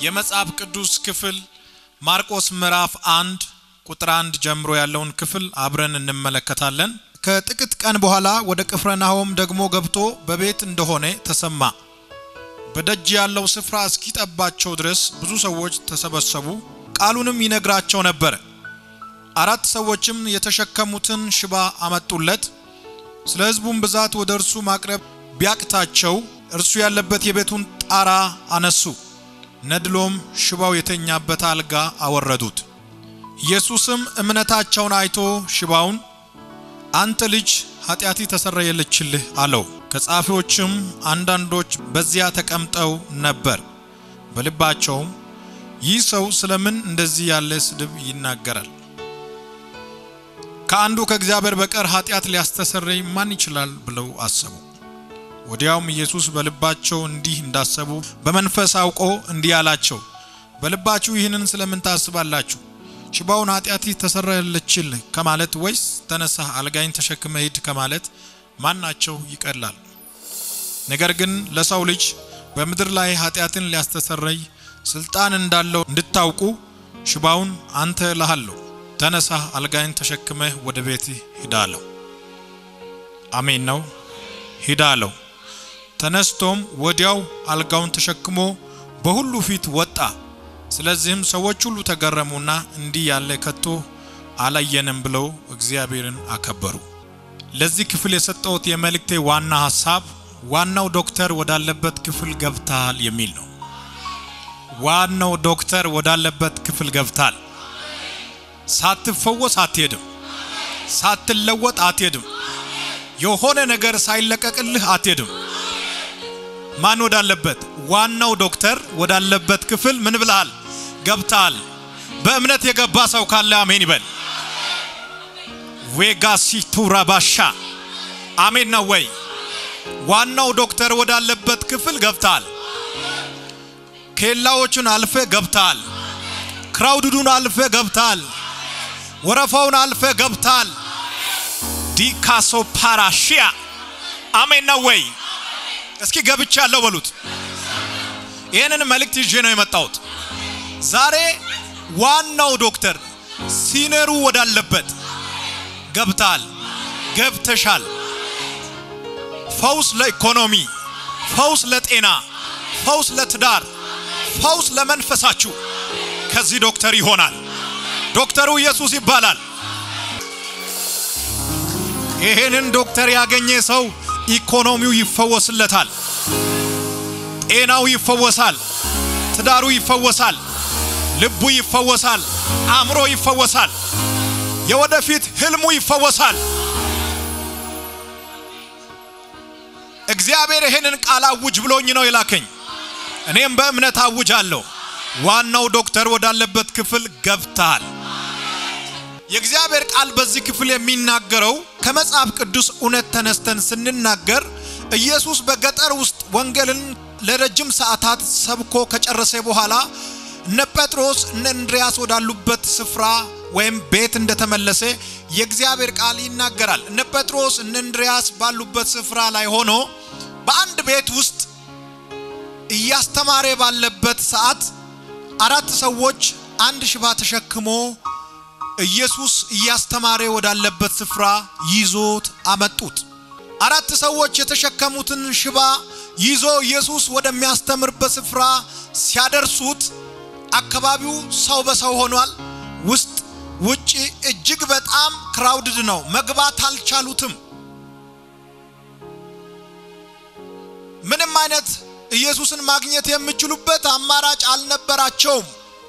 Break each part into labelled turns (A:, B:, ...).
A: የመጽሐፍ ቅዱስ ክፍል ማርቆስ ምዕራፍ አንድ ቁጥር አንድ ጀምሮ ያለውን ክፍል አብረን እንመለከታለን። ከጥቂት ቀን በኋላ ወደ ቅፍርናሆም ደግሞ ገብቶ በቤት እንደሆነ ተሰማ። በደጅ ያለው ስፍራ እስኪጠባቸው ድረስ ብዙ ሰዎች ተሰበሰቡ፣ ቃሉንም ይነግራቸው ነበር። አራት ሰዎችም የተሸከሙትን ሽባ አመጡለት። ስለ ሕዝቡም ብዛት ወደ እርሱ ማቅረብ ቢያቅታቸው እርሱ ያለበት የቤቱን ጣራ አነሱ፣ ነድሎም ሽባው የተኛበት አልጋ አወረዱት። ኢየሱስም እምነታቸውን አይቶ ሽባውን አንተ ልጅ ኃጢአቲ ተሰረየለችልህ አለው። ከጻፊዎችም አንዳንዶች በዚያ ተቀምጠው ነበር። በልባቸውም ይህ ሰው ስለምን እንደዚህ ያለ ስድብ ይናገራል? ከአንዱ ከእግዚአብሔር በቀር ኃጢአት ሊያስተሰርይ ማን ይችላል ብለው አሰቡ። ወዲያውም ኢየሱስ በልባቸው እንዲህ እንዳሰቡ በመንፈስ አውቆ እንዲህ አላቸው፣ በልባችሁ ይህንን ስለምን ታስባላችሁ? ሽባውን ኃጢአት ተሰረየለችልህ ከማለት ወይስ ተነሳህ አልጋይን ተሸክመ ሂድ ከማለት ማናቸው ይቀላል? ነገር ግን ለሰው ልጅ በምድር ላይ ኃጢአትን ሊያስተሰረይ ስልጣን እንዳለው እንድታውቁ ሽባውን አንተ እልሃለሁ ተነሳህ አልጋይን ተሸክመህ ወደ ቤትህ ሂድ አለው። አሜን ነው። ሂድ አለው። ተነስቶም ወዲያው አልጋውን ተሸክሞ በሁሉ ፊት ወጣ። ስለዚህም ሰዎች ሁሉ ተገረሙና እንዲህ ያለ ከቶ አላየንም ብለው እግዚአብሔርን አከበሩ። ለዚህ ክፍል የሰጠሁት የመልእክቴ ዋና ሀሳብ ዋናው ዶክተር ወዳለበት ክፍል ገብታል የሚል ነው። ዋናው ዶክተር ወዳለበት ክፍል ገብታል። ሳትፈወስ አትሄድም። ሳትለወጥ አትሄድም። የሆነ ነገር ሳይለቀቅልህ አትሄድም። ማን ወዳለበት? ዋናው ዶክተር ወዳለበት ክፍል ምን ብለሃል? ገብታል። በእምነት የገባ ሰው ካለ አሜን ይበል። ዌጋሲ ቱራባሻ አሜን ነው ወይ? ዋናው ዶክተር ወዳለበት ክፍል ገብታል። ኬላዎቹን አልፈ ገብታል። ክራውድዱን አልፈ ገብታል። ወረፋውን አልፈ ገብታል። ዲካሶ ፓራሺያ አሜን ነው ወይ? እስኪ ገብቻለሁ በሉት። ይህንን መልእክት ይዤ ነው የመጣሁት። ዛሬ ዋናው ዶክተር ሲነሩ ወዳለበት ገብታል፣ ገብተሻል። ፈውስ ለኢኮኖሚ፣ ፈውስ ለጤና፣ ፈውስ ለትዳር፣ ፈውስ ለመንፈሳችሁ ከዚህ ዶክተር ይሆናል። ዶክተሩ ኢየሱስ ይባላል። ይሄንን ዶክተር ያገኘ ሰው ኢኮኖሚው ይፈወስለታል፣ ጤናው ይፈወሳል፣ ትዳሩ ይፈወሳል፣ ልቡ ይፈወሳል፣ አእምሮ ይፈወሳል፣ የወደፊት ህልሙ ይፈወሳል። እግዚአብሔር ይሄንን ቃል አውጅ ብሎኝ ነው የላከኝ። እኔም በእምነት አውጃለሁ። ዋናው ዶክተር ወዳለበት ክፍል ገብተሃል። የእግዚአብሔር ቃል በዚህ ክፍል የሚናገረው ከመጽሐፍ ቅዱስ እውነት ተነስተን ስንናገር ኢየሱስ በገጠር ውስጥ ወንጌልን ለረጅም ሰዓታት ሰብኮ ከጨረሰ በኋላ እነ ጴጥሮስ እነ እንድሪያስ ወዳሉበት ስፍራ ወይም ቤት እንደተመለሰ የእግዚአብሔር ቃል ይናገራል። እነ ጴጥሮስ እነ እንድሪያስ ባሉበት ስፍራ ላይ ሆኖ በአንድ ቤት ውስጥ እያስተማረ ባለበት ሰዓት አራት ሰዎች አንድ ሽባ ተሸክሞ ኢየሱስ እያስተማረ ወዳለበት ስፍራ ይዞት አመጡት። አራት ሰዎች የተሸከሙትን ሽባ ይዞ ኢየሱስ ወደሚያስተምርበት ስፍራ ሲያደርሱት አካባቢው ሰው በሰው ሆኗል። ውስጥ ውጪ እጅግ በጣም ክራውድድ ነው። መግባት አልቻሉትም። ምንም አይነት ኢየሱስን ማግኘት የሚችሉበት አማራጭ አልነበራቸውም።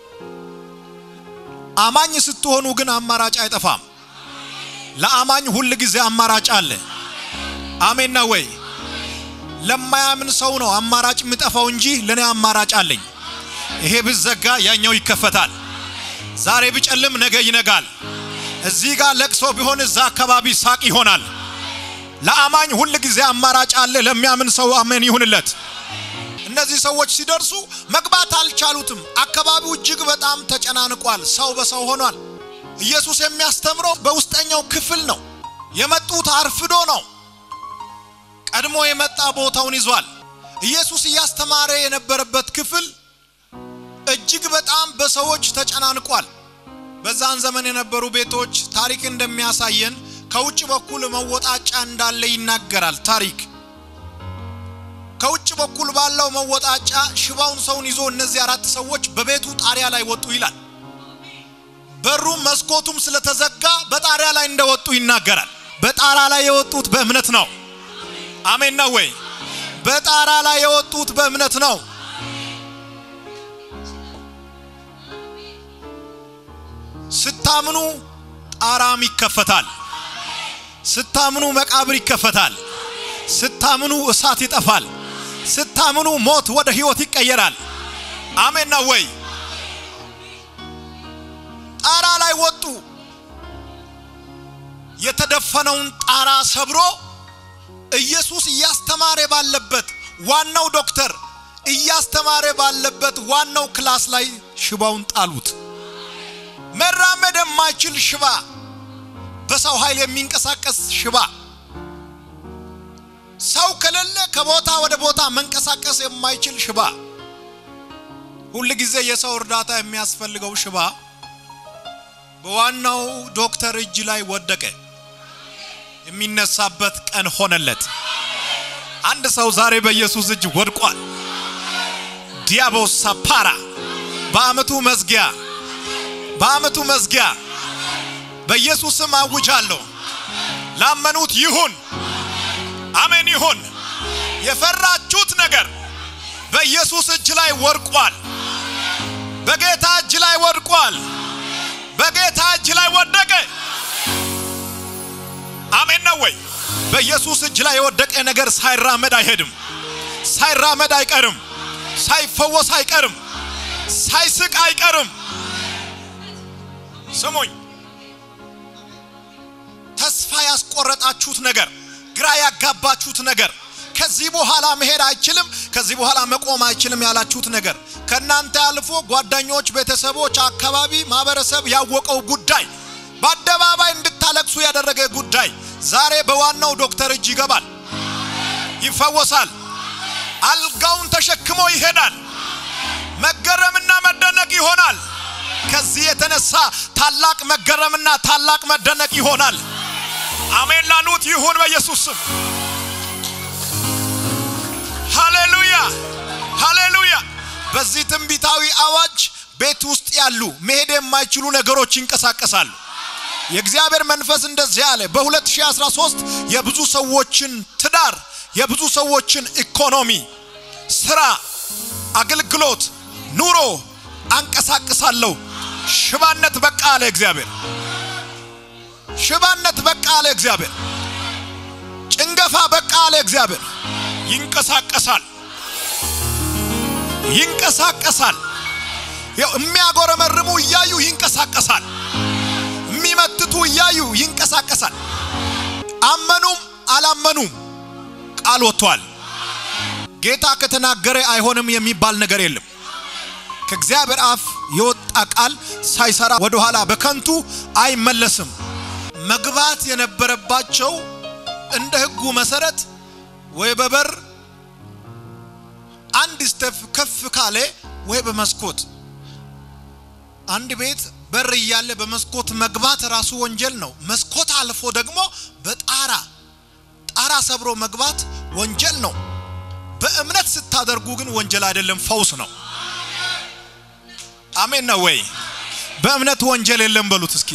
A: አማኝ ስትሆኑ ግን አማራጭ አይጠፋም። ለአማኝ ሁል ጊዜ አማራጭ አለ። አሜን ነው ወይ? ለማያምን ሰው ነው አማራጭ የሚጠፋው እንጂ ለኔ አማራጭ አለኝ። ይሄ ብዘጋ ያኛው ይከፈታል። ዛሬ ቢጨልም ነገ ይነጋል። እዚህ ጋር ለቅሶ ቢሆን እዛ አካባቢ ሳቅ ይሆናል። ለአማኝ ሁል ጊዜ አማራጭ አለ። ለሚያምን ሰው አሜን ይሁንለት። እነዚህ ሰዎች ሲደርሱ መግባት አልቻሉትም። አካባቢው እጅግ በጣም ተጨናንቋል። ሰው በሰው ሆኗል። ኢየሱስ የሚያስተምረው በውስጠኛው ክፍል ነው። የመጡት አርፍዶ ነው። ቀድሞ የመጣ ቦታውን ይዟል። ኢየሱስ እያስተማረ የነበረበት ክፍል እጅግ በጣም በሰዎች ተጨናንቋል። በዛን ዘመን የነበሩ ቤቶች ታሪክ እንደሚያሳየን ከውጭ በኩል መወጣጫ እንዳለ ይናገራል ታሪክ። ከውጭ በኩል ባለው መወጣጫ ሽባውን ሰውን ይዞ እነዚህ አራት ሰዎች በቤቱ ጣሪያ ላይ ወጡ ይላል። በሩም መስኮቱም ስለተዘጋ በጣሪያ ላይ እንደወጡ ይናገራል። በጣራ ላይ የወጡት በእምነት ነው። አሜን ነው ወይ? በጣራ ላይ የወጡት በእምነት ነው። ስታምኑ ጣራም ይከፈታል። ስታምኑ መቃብር ይከፈታል። ስታምኑ እሳት ይጠፋል። ስታምኑ ሞት ወደ ሕይወት ይቀየራል። አሜን ነው ወይ? ጣራ ላይ ወጡ። የተደፈነውን ጣራ ሰብሮ ኢየሱስ እያስተማረ ባለበት ዋናው ዶክተር እያስተማረ ባለበት ዋናው ክላስ ላይ ሽባውን ጣሉት። መራመድ የማይችል ሽባ፣ በሰው ኃይል የሚንቀሳቀስ ሽባ፣ ሰው ከሌለ ከቦታ ወደ ቦታ መንቀሳቀስ የማይችል ሽባ፣ ሁል ጊዜ የሰው እርዳታ የሚያስፈልገው ሽባ በዋናው ዶክተር እጅ ላይ ወደቀ። የሚነሳበት ቀን ሆነለት። አንድ ሰው ዛሬ በኢየሱስ እጅ ወድቋል። ዲያቦስ ሳፓራ በአመቱ መዝጊያ በአመቱ መዝጊያ በኢየሱስም አውጃለሁ። ላመኑት ይሁን፣ አሜን ይሁን። የፈራችሁት ነገር በኢየሱስ እጅ ላይ ወድቋል። በጌታ እጅ ላይ ወድቋል። በጌታ እጅ ላይ ወደቀ። አሜን ነው ወይ? በኢየሱስ እጅ ላይ የወደቀ ነገር ሳይራመድ አይሄድም፣ ሳይራመድ አይቀርም፣ ሳይፈወስ አይቀርም፣ ሳይስቅ አይቀርም። ስሙኝ፣ ተስፋ ያስቆረጣችሁት ነገር፣ ግራ ያጋባችሁት ነገር፣ ከዚህ በኋላ መሄድ አይችልም፣ ከዚህ በኋላ መቆም አይችልም ያላችሁት ነገር ከእናንተ አልፎ ጓደኞች፣ ቤተሰቦች፣ አካባቢ፣ ማህበረሰብ ያወቀው ጉዳይ በአደባባይ እንድታለቅሱ ያደረገ ጉዳይ ዛሬ በዋናው ዶክተር እጅ ይገባል፣ ይፈወሳል። አልጋውን ተሸክሞ ይሄዳል። መገረምና መደነቅ ይሆናል። ከዚህ የተነሳ ታላቅ መገረምና ታላቅ መደነቅ ይሆናል። አሜን ላሉት ይሁን በኢየሱስ ስም። ሃሌሉያ ሃሌሉያ። በዚህ ትንቢታዊ አዋጅ ቤት ውስጥ ያሉ መሄድ የማይችሉ ነገሮች ይንቀሳቀሳሉ። የእግዚአብሔር መንፈስ እንደዚህ አለ። በ2013 የብዙ ሰዎችን ትዳር፣ የብዙ ሰዎችን ኢኮኖሚ፣ ስራ፣ አገልግሎት፣ ኑሮ አንቀሳቅሳለሁ። ሽባነት በቃ አለ እግዚአብሔር። ሽባነት በቃ አለ እግዚአብሔር። ጭንገፋ በቃ አለ እግዚአብሔር። ይንቀሳቀሳል፣ ይንቀሳቀሳል። የሚያጎረመርሙ እያዩ ይንቀሳቀሳል። የሚመትቱ እያዩ ይንቀሳቀሳል። አመኑም አላመኑም ቃል ወጥቷል። ጌታ ከተናገረ አይሆንም የሚባል ነገር የለም። ከእግዚአብሔር አፍ የወጣ ቃል ሳይሰራ ወደ ኋላ በከንቱ አይመለስም። መግባት የነበረባቸው እንደ ሕጉ መሰረት ወይ በበር አንድ ስተፍ ከፍ ካለ ወይ በመስኮት አንድ ቤት በር እያለ በመስኮት መግባት ራሱ ወንጀል ነው። መስኮት አልፎ ደግሞ በጣራ ጣራ ሰብሮ መግባት ወንጀል ነው። በእምነት ስታደርጉ ግን ወንጀል አይደለም፣ ፈውስ ነው። አሜን ነው ወይ? በእምነት ወንጀል የለም በሉት እስኪ።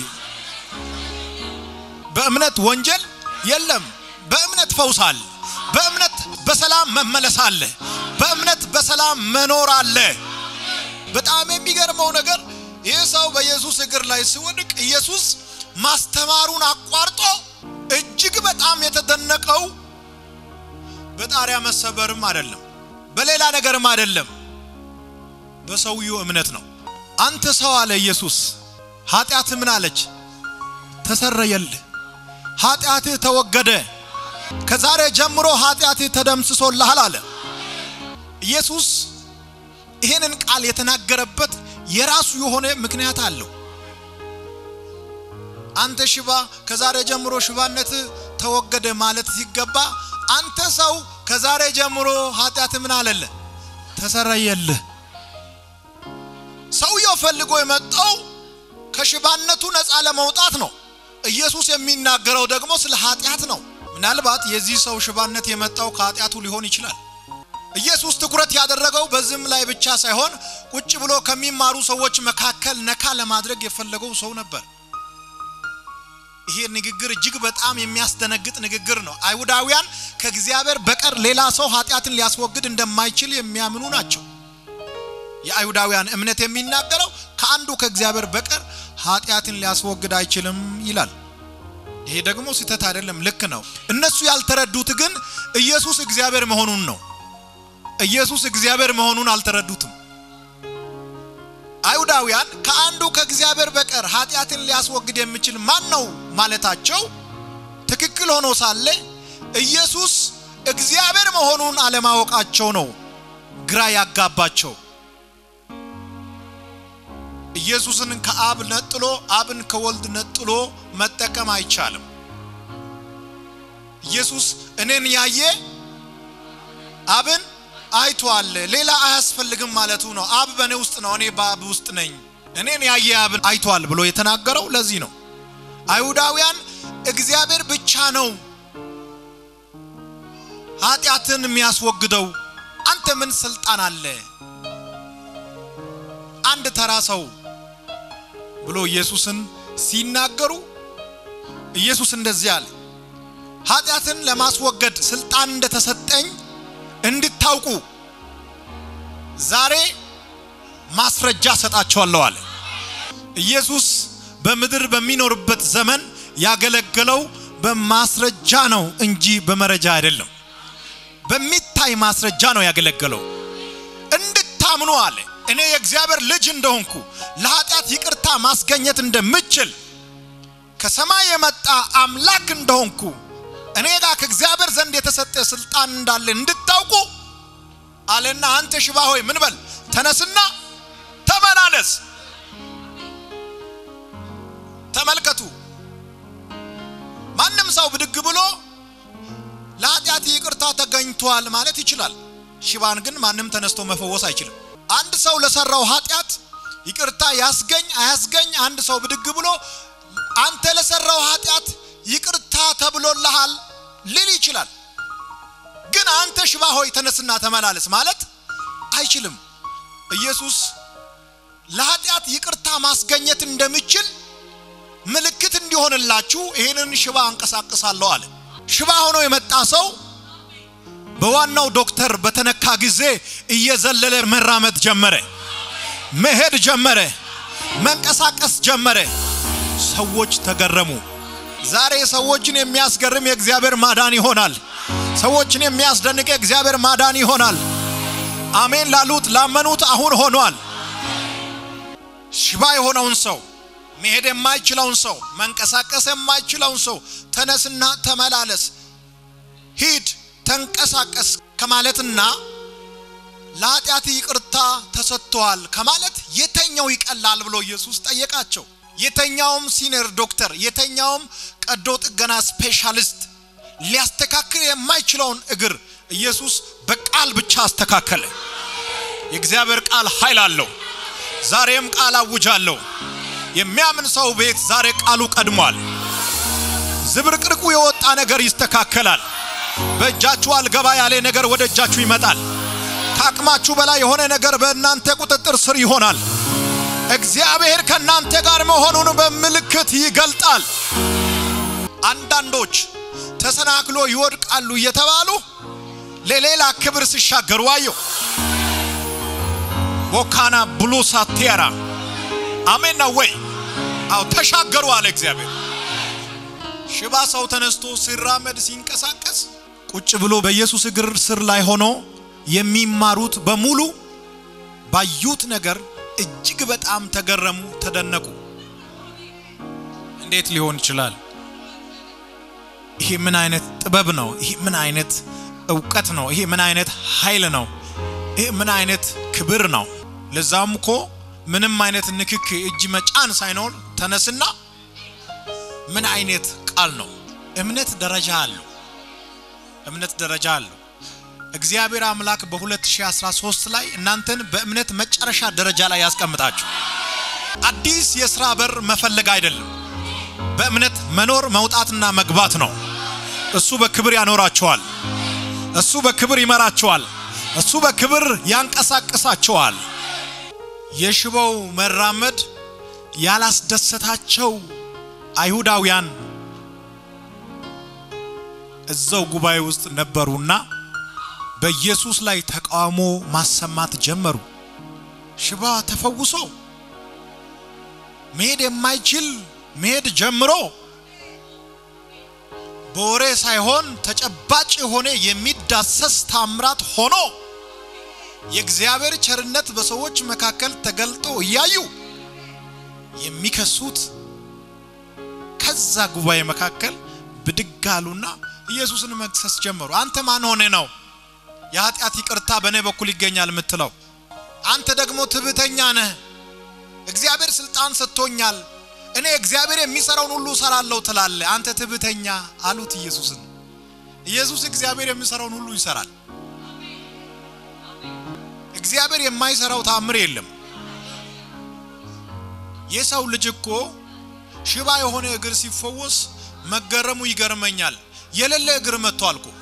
A: በእምነት ወንጀል የለም። በእምነት ፈውስ አለ። በእምነት በሰላም መመለስ አለ። በእምነት በሰላም መኖር አለ። በጣም የሚገርመው ነገር ይህ ሰው በኢየሱስ እግር ላይ ሲወድቅ ኢየሱስ ማስተማሩን አቋርጦ እጅግ በጣም የተደነቀው በጣሪያ መሰበርም አይደለም፣ በሌላ ነገርም አይደለም፣ በሰውየው እምነት ነው። አንተ ሰው አለ ኢየሱስ፣ ኃጢአት ምን አለች? ተሰረየልህ፣ ኃጢአትህ ተወገደ፣ ከዛሬ ጀምሮ ኃጢአትህ ተደምስሶልሃል አለ ኢየሱስ። ይህንን ቃል የተናገረበት የራሱ የሆነ ምክንያት አለው። አንተ ሽባ ከዛሬ ጀምሮ ሽባነት ተወገደ ማለት ሲገባ አንተ ሰው ከዛሬ ጀምሮ ኃጢአት ምን አለለ ተሰረየልህ። ሰውየው ፈልጎ የመጣው ከሽባነቱ ነፃ ለመውጣት ነው። ኢየሱስ የሚናገረው ደግሞ ስለ ኃጢአት ነው። ምናልባት የዚህ ሰው ሽባነት የመጣው ከኃጢአቱ ሊሆን ይችላል። ኢየሱስ ትኩረት ያደረገው በዚህም ላይ ብቻ ሳይሆን ቁጭ ብሎ ከሚማሩ ሰዎች መካከል ነካ ለማድረግ የፈለገው ሰው ነበር። ይሄ ንግግር እጅግ በጣም የሚያስደነግጥ ንግግር ነው። አይሁዳውያን ከእግዚአብሔር በቀር ሌላ ሰው ኃጢአትን ሊያስወግድ እንደማይችል የሚያምኑ ናቸው። የአይሁዳውያን እምነት የሚናገረው ከአንዱ ከእግዚአብሔር በቀር ኃጢአትን ሊያስወግድ አይችልም ይላል። ይሄ ደግሞ ስህተት አይደለም፣ ልክ ነው። እነሱ ያልተረዱት ግን ኢየሱስ እግዚአብሔር መሆኑን ነው። ኢየሱስ እግዚአብሔር መሆኑን አልተረዱትም። አይሁዳውያን ከአንዱ ከእግዚአብሔር በቀር ኃጢአትን ሊያስወግድ የሚችል ማን ነው ማለታቸው ትክክል ሆኖ ሳለ ኢየሱስ እግዚአብሔር መሆኑን አለማወቃቸው ነው ግራ ያጋባቸው። ኢየሱስን ከአብ ነጥሎ አብን ከወልድ ነጥሎ መጠቀም አይቻልም። ኢየሱስ እኔን ያየ አብን አይቷል፣ ሌላ አያስፈልግም ማለቱ ነው። አብ በእኔ ውስጥ ነው፣ እኔ በአብ ውስጥ ነኝ። እኔን ያየ አብን አይቷል ብሎ የተናገረው ለዚህ ነው። አይሁዳውያን እግዚአብሔር ብቻ ነው ኃጢአትን የሚያስወግደው፣ አንተ ምን ስልጣን አለ? አንድ ተራ ሰው ብሎ ኢየሱስን ሲናገሩ ኢየሱስ እንደዚህ አለ፣ ኃጢአትን ለማስወገድ ስልጣን እንደተሰጠኝ እንድታውቁ ዛሬ ማስረጃ ሰጣቸዋለሁ አለ። ኢየሱስ በምድር በሚኖርበት ዘመን ያገለገለው በማስረጃ ነው እንጂ በመረጃ አይደለም። በሚታይ ማስረጃ ነው ያገለገለው። እንድታምኑ አለ እኔ የእግዚአብሔር ልጅ እንደሆንኩ ለኃጢአት ይቅርታ ማስገኘት እንደምችል ከሰማይ የመጣ አምላክ እንደሆንኩ እኔ ጋር ከእግዚአብሔር ዘንድ የተሰጠ ስልጣን እንዳለ እንድታውቁ አለና አንተ ሽባ ሆይ ምን በል ተነስና ተመላለስ። ተመልከቱ፣ ማንም ሰው ብድግ ብሎ ለኃጢአት ይቅርታ ተገኝቷል ማለት ይችላል። ሽባን ግን ማንም ተነስቶ መፈወስ አይችልም። አንድ ሰው ለሰራው ኃጢአት ይቅርታ ያስገኝ አያስገኝ አንድ ሰው ብድግ ብሎ አንተ ለሰራው ኃጢአት ይቅርታ ተብሎልሃል ሊል ይችላል። ግን አንተ ሽባ ሆይ ተነስና ተመላለስ ማለት አይችልም። ኢየሱስ ለኃጢአት ይቅርታ ማስገኘት እንደሚችል ምልክት እንዲሆንላችሁ ይህንን ሽባ አንቀሳቅሳለሁ አለ። ሽባ ሆኖ የመጣ ሰው በዋናው ዶክተር በተነካ ጊዜ እየዘለለ መራመድ ጀመረ፣ መሄድ ጀመረ፣ መንቀሳቀስ ጀመረ። ሰዎች ተገረሙ። ዛሬ ሰዎችን የሚያስገርም የእግዚአብሔር ማዳን ይሆናል። ሰዎችን የሚያስደንቅ የእግዚአብሔር ማዳን ይሆናል። አሜን ላሉት ላመኑት አሁን ሆኗል። ሽባ የሆነውን ሰው መሄድ የማይችለውን ሰው መንቀሳቀስ የማይችለውን ሰው ተነስና ተመላለስ፣ ሂድ፣ ተንቀሳቀስ ከማለትና ለኃጢአት ይቅርታ ተሰጥቷል ከማለት የተኛው ይቀላል ብሎ ኢየሱስ ጠየቃቸው። የተኛውም ሲኒየር ዶክተር የተኛውም ቀዶ ጥገና ስፔሻሊስት ሊያስተካክል የማይችለውን እግር ኢየሱስ በቃል ብቻ አስተካከለ። የእግዚአብሔር ቃል ኃይል አለው። ዛሬም ቃል አውጃለሁ። የሚያምን ሰው ቤት ዛሬ ቃሉ ቀድሟል። ዝብርቅርቁ የወጣ ነገር ይስተካከላል። በእጃችሁ አልገባ ያለ ነገር ወደ እጃችሁ ይመጣል። ከአቅማችሁ በላይ የሆነ ነገር በእናንተ ቁጥጥር ስር ይሆናል። እግዚአብሔር ከእናንተ ጋር መሆኑን በምልክት ይገልጣል። አንዳንዶች ተሰናክሎ ይወድቃሉ እየተባሉ ለሌላ ክብር ሲሻገሩ አየሁ። ቦካና ብሉ ሳቴራ አሜን ነው ወይ? አው ተሻገሩ አለ እግዚአብሔር። ሽባ ሰው ተነስቶ ሲራመድ ሲንቀሳቀስ ቁጭ ብሎ በኢየሱስ እግር ስር ላይ ሆኖ የሚማሩት በሙሉ ባዩት ነገር እጅግ በጣም ተገረሙ፣ ተደነቁ። እንዴት ሊሆን ይችላል? ይሄ ምን አይነት ጥበብ ነው? ይሄ ምን አይነት እውቀት ነው? ይሄ ምን አይነት ኃይል ነው? ይሄ ምን አይነት ክብር ነው? ለዛም እኮ ምንም አይነት ንክክ እጅ መጫን ሳይኖር ተነስና ምን አይነት ቃል ነው? እምነት ደረጃ አለው። እምነት ደረጃ አለው። እግዚአብሔር አምላክ በ2013 ላይ እናንተን በእምነት መጨረሻ ደረጃ ላይ ያስቀምጣችሁ። አዲስ የሥራ በር መፈለግ አይደለም፣ በእምነት መኖር መውጣትና መግባት ነው። እሱ በክብር ያኖራቸዋል። እሱ በክብር ይመራቸዋል። እሱ በክብር ያንቀሳቅሳቸዋል። የሽባው መራመድ ያላስደሰታቸው አይሁዳውያን እዛው ጉባኤ ውስጥ ነበሩና በኢየሱስ ላይ ተቃውሞ ማሰማት ጀመሩ። ሽባ ተፈውሶ መሄድ የማይችል መሄድ ጀምሮ በወሬ ሳይሆን ተጨባጭ የሆነ የሚዳሰስ ታምራት ሆኖ የእግዚአብሔር ቸርነት በሰዎች መካከል ተገልጦ እያዩ የሚከሱት ከዛ ጉባኤ መካከል ብድግ አሉና ኢየሱስን መክሰስ ጀመሩ። አንተ ማን ሆነ ነው የኃጢአት ይቅርታ በእኔ በኩል ይገኛል የምትለው? አንተ ደግሞ ትዕቢተኛ ነህ። እግዚአብሔር ስልጣን ሰጥቶኛል፣ እኔ እግዚአብሔር የሚሰራውን ሁሉ እሰራለሁ ትላለህ። አንተ ትዕቢተኛ አሉት ኢየሱስን። ኢየሱስ እግዚአብሔር የሚሰራውን ሁሉ ይሰራል። እግዚአብሔር የማይሰራው ታምር የለም። የሰው ልጅ እኮ ሽባ የሆነ እግር ሲፈወስ መገረሙ ይገርመኛል። የሌለ እግር መጥቷል እኮ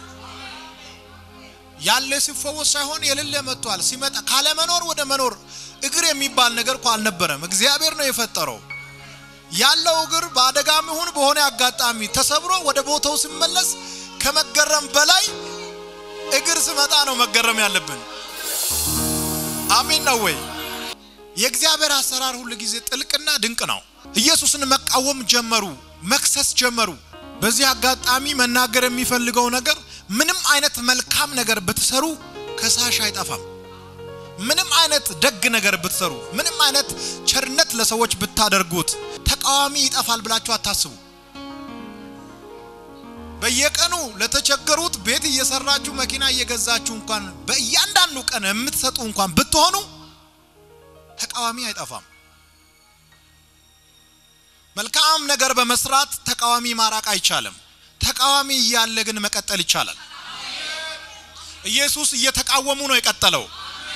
A: ያለ ሲፈወስ ሳይሆን የሌለ መጥቷል። ሲመጣ ካለመኖር ወደ መኖር እግር የሚባል ነገር እኮ አልነበረም። እግዚአብሔር ነው የፈጠረው። ያለው እግር በአደጋም ይሁን በሆነ አጋጣሚ ተሰብሮ ወደ ቦታው ሲመለስ ከመገረም በላይ እግር ስመጣ ነው መገረም ያለብን። አሜን ነው ወይ? የእግዚአብሔር አሰራር ሁል ጊዜ ጥልቅና ድንቅ ነው። ኢየሱስን መቃወም ጀመሩ፣ መክሰስ ጀመሩ። በዚህ አጋጣሚ መናገር የሚፈልገው ነገር ምንም አይነት መልካም ነገር ብትሰሩ ከሳሽ አይጠፋም። ምንም አይነት ደግ ነገር ብትሰሩ፣ ምንም አይነት ቸርነት ለሰዎች ብታደርጉት ተቃዋሚ ይጠፋል ብላችሁ አታስቡ። በየቀኑ ለተቸገሩት ቤት እየሰራችሁ መኪና እየገዛችሁ እንኳን በእያንዳንዱ ቀን የምትሰጡ እንኳን ብትሆኑ ተቃዋሚ አይጠፋም። መልካም ነገር በመስራት ተቃዋሚ ማራቅ አይቻልም። ተቃዋሚ እያለ ግን መቀጠል ይቻላል። ኢየሱስ እየተቃወሙ ነው የቀጠለው።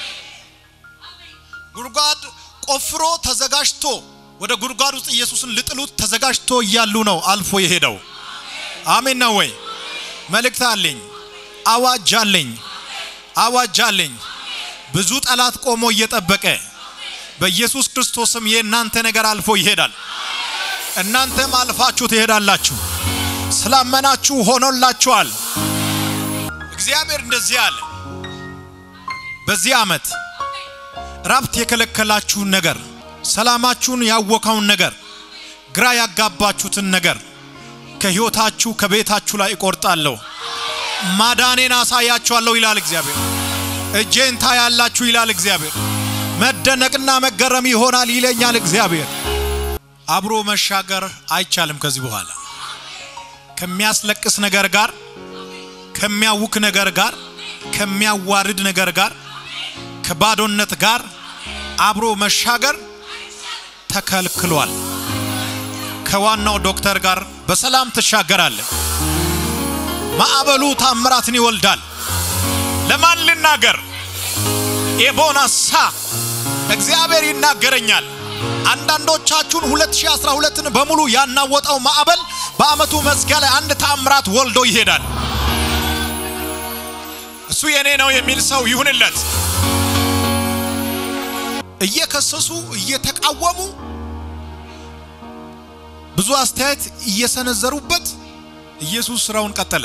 A: ጉድጓድ ቆፍሮ ተዘጋጅቶ ወደ ጉድጓድ ውስጥ ኢየሱስን ልጥሉት ተዘጋጅቶ እያሉ ነው አልፎ የሄደው። አሜን ነው ወይ? መልእክት አለኝ፣ አዋጅ አለኝ፣ አዋጅ አለኝ። ብዙ ጠላት ቆሞ እየጠበቀ በኢየሱስ ክርስቶስም የእናንተ ነገር አልፎ ይሄዳል። እናንተም አልፋችሁ ትሄዳላችሁ። ስላመናችሁ ሆኖላችኋል። እግዚአብሔር እንደዚህ አለ። በዚህ ዓመት ረብት የከለከላችሁን ነገር፣ ሰላማችሁን ያወካውን ነገር፣ ግራ ያጋባችሁትን ነገር ከሕይወታችሁ ከቤታችሁ ላይ እቆርጣለሁ፣ ማዳኔን አሳያችኋለሁ ይላል እግዚአብሔር። እጄን ታያላችሁ ይላል እግዚአብሔር። መደነቅና መገረም ይሆናል ይለኛል እግዚአብሔር። አብሮ መሻገር አይቻልም ከዚህ በኋላ ከሚያስለቅስ ነገር ጋር፣ ከሚያውክ ነገር ጋር፣ ከሚያዋርድ ነገር ጋር፣ ከባዶነት ጋር አብሮ መሻገር ተከልክሏል። ከዋናው ዶክተር ጋር በሰላም ትሻገራለህ። ማዕበሉ ታምራትን ይወልዳል። ለማን ልናገር? ኤቦናሳ እግዚአብሔር ይናገረኛል። አንዳንዶቻችሁን 2012ን በሙሉ ያናወጠው ማዕበል በአመቱ መዝጊያ ላይ አንድ ታምራት ወልዶ ይሄዳል። እሱ የኔ ነው የሚል ሰው ይሁንለት። እየከሰሱ እየተቃወሙ ብዙ አስተያየት እየሰነዘሩበት ኢየሱስ ስራውን ቀጠለ።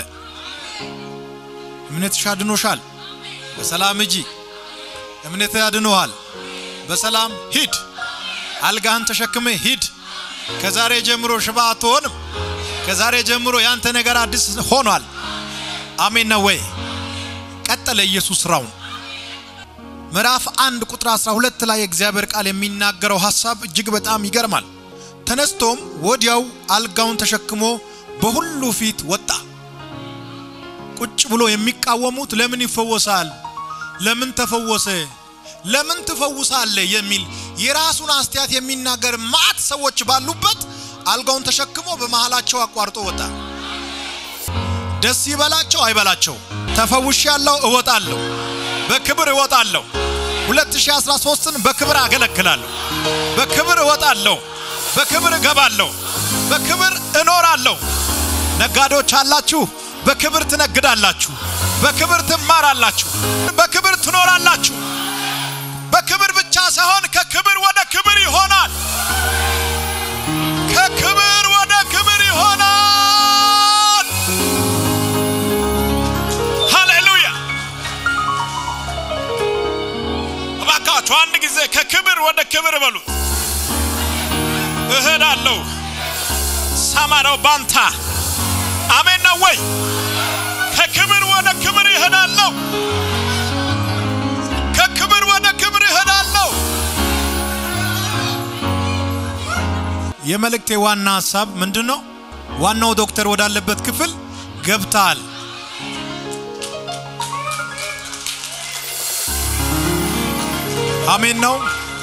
A: እምነትሽ አድኖሻል፣ በሰላም ሂጂ። እምነት ያድኖሃል፣ በሰላም ሂድ። አልጋህን ተሸክመ ሂድ። ከዛሬ ጀምሮ ሽባ አትሆንም። ከዛሬ ጀምሮ ያንተ ነገር አዲስ ሆኗል። አሜን ነው ወይ? ቀጠለ ኢየሱስ ስራውን። ምዕራፍ አንድ ቁጥር 12 ላይ የእግዚአብሔር ቃል የሚናገረው ሐሳብ እጅግ በጣም ይገርማል። ተነስቶም ወዲያው አልጋውን ተሸክሞ በሁሉ ፊት ወጣ። ቁጭ ብሎ የሚቃወሙት ለምን ይፈወሳል? ለምን ተፈወሰ? ለምን ትፈውሳለህ? የሚል የራሱን አስተያየት የሚናገር ማት ሰዎች ባሉበት አልጋውን ተሸክሞ በመሃላቸው አቋርጦ ወጣ። ደስ ይበላቸው አይበላቸው ተፈውሻለሁ፣ እወጣለሁ፣ በክብር እወጣለሁ። 2013ን በክብር አገለግላለሁ፣ በክብር እወጣለሁ፣ በክብር እገባለሁ፣ በክብር እኖራለሁ። ነጋዴዎች አላችሁ፣ በክብር ትነግዳላችሁ፣ በክብር ትማራላችሁ፣ በክብር ትኖራላችሁ። በክብር ብቻ ሳይሆን ከክብር ወደ ክብር ይሆናል። ከክብር ወደ ክብር ይሆናል። ሃሌሉያ! እባካችሁ አንድ ጊዜ ከክብር ወደ ክብር በሉት። እሄዳለሁ። ሰማነው ባንታ አሜን ነው ወይ? ከክብር ወደ ክብር ይሄዳለሁ። ከክብር ወደ ክብር ይሄዳለሁ። የመልእክቴ ዋና ሀሳብ ምንድን ነው? ዋናው ዶክተር ወዳለበት ክፍል ገብተሃል። አሜን ነው።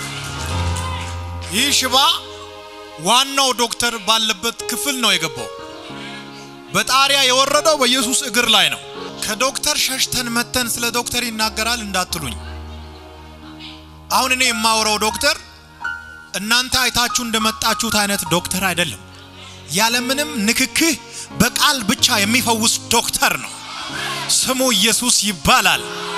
A: ይህ ሽባ ዋናው ዶክተር ባለበት ክፍል ነው የገባው። በጣሪያ የወረደው በኢየሱስ እግር ላይ ነው። ከዶክተር ሸሽተን መተን ስለ ዶክተር ይናገራል እንዳትሉኝ። አሁን እኔ የማወራው ዶክተር እናንተ አይታችሁ እንደመጣችሁት አይነት ዶክተር አይደለም። ያለምንም ንክክህ በቃል ብቻ የሚፈውስ ዶክተር ነው። ስሙ ኢየሱስ ይባላል።